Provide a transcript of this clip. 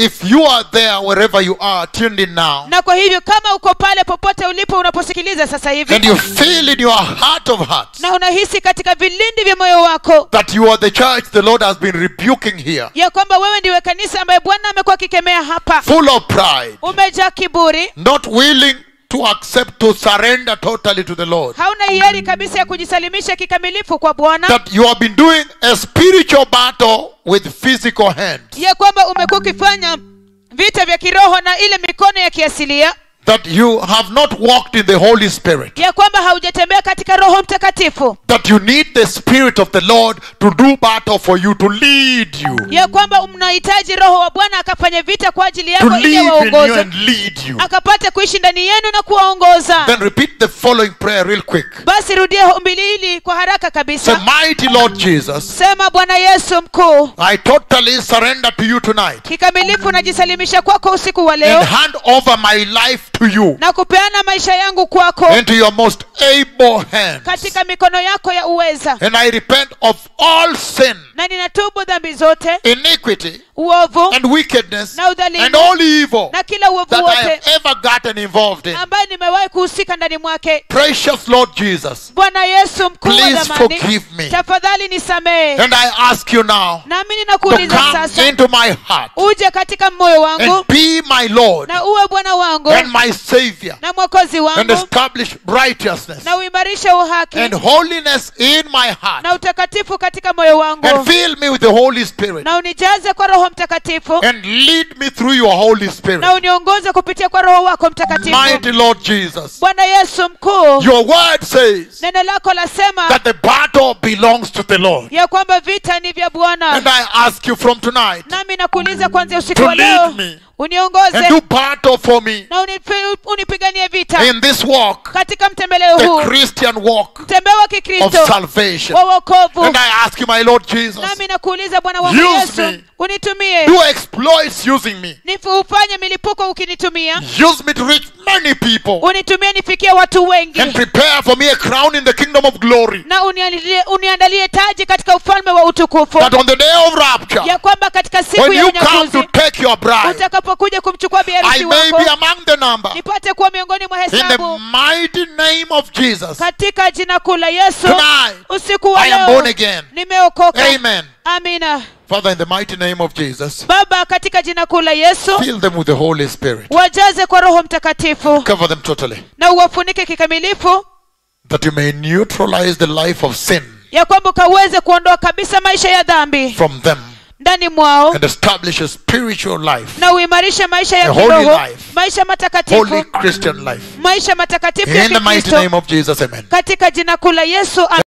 if you are there wherever you are tuned in now, na kwa hivyo kama uko pale popote ulipo unaposikiliza sasa hivi and you feel in your heart of hearts na unahisi katika vilindi vya moyo wako that you are the church the Lord has been rebuking here, ya kwamba wewe ndiwe kanisa ambaye bwana amekuwa akikemea hapa full of pride, umejaa kiburi not willing to accept, to surrender totally to the Lord, hauna hiari kabisa ya kujisalimisha kikamilifu kwa bwana that you have been doing a spiritual battle with physical hands, ya kwamba umekuwa ukifanya vita vya kiroho na ile mikono ya kiasilia that you have not walked in the Holy Spirit, ya kwamba haujatembea katika roho mtakatifu that you need the Spirit of the Lord to do battle for you, to lead you, ya kwamba mnahitaji roho wa bwana akafanya vita kwa ajili to yako ili live in you awaongoze and lead you. akapate kuishi ndani yenu na kuwaongoza Then repeat the following prayer real quick. basi rudia ombi hili kwa haraka Say, kabisa Mighty Lord Jesus, sema bwana yesu mkuu I totally surrender to you tonight kikamilifu najisalimisha kwako usiku wa and leo hand over my life to you na kupeana maisha yangu kwako into your most able hands. katika mikono yako ya uweza And I repent of all sin, na ninatubu dhambi zote iniquity, uovu and wickedness, na udhalimu and all evil na kila uovu that I wote have ever gotten involved in. ambaye nimewahi kuhusika ndani mwake Precious Lord Jesus, bwana yesu mkuu wa Please dhamani forgive me. tafadhali nisamehe and I ask you now nami to ninakuuliza come sasa into my heart uje katika moyo wangu and be my Lord na uwe bwana wangu and my Savior na mwokozi and wangu establish righteousness na uimarishe uhaki and holiness in my heart na utakatifu katika moyo wangu and fill me with the Holy Spirit na unijaze kwa roho mtakatifu and lead me through your Holy Spirit. na uniongoze kupitia kwa roho wako mtakatifu Mighty Lord Jesus, bwana yesu mkuu your word says neno lako lasema that the battle belongs to the Lord. ya kwamba vita ni vya And bwana I ask you from tonight nami nakuuliza kwanzia usiku To wa lead leo me. uniongoze and do battle for me na unipi- unipiganie vita in this walk, katika mtembeleo the huu Christian walk mtembeo wa of kikristo salvation. wa wokovu And I ask you, my Lord Jesus, nami nakuuliza bwana wangu Use yesu me. unitumie do exploits using me. Nifu- ufanye milipuko ukinitumia Use me to reach many people unitumie nifikie watu wengi and prepare for me a crown in the kingdom of glory. na uniandalie, uniandalie taji katika ufalme wa utukufu That on the day of rapture, ya kwamba katika siku when ya you come to unyakuzi take your bride, utakapokuja kumchukua I biharusi may be wako among the number. nipate kuwa miongoni mwa In the hesabu mighty name of Jesus, katika jina kuu la yesu tonight usiku wa I am born leo again. nimeokoka Amen. amina Father, in the mighty name of Jesus, baba katika jina kuu la yesu fill them with the Holy Spirit. wajaze kwa roho mtakatifu Cover them totally. na uwafunike kikamilifu That you may neutralize the life of sin ya kwamba ukaweze kuondoa kabisa maisha ya dhambi from them ndani mwao and establish a spiritual life, na uimarishe maisha ya A holy kiroho life. maisha holy matakatifu Christian life. maisha matakatifu ya In the mighty kikristo name of Jesus, amen. katika jina kuu la yesu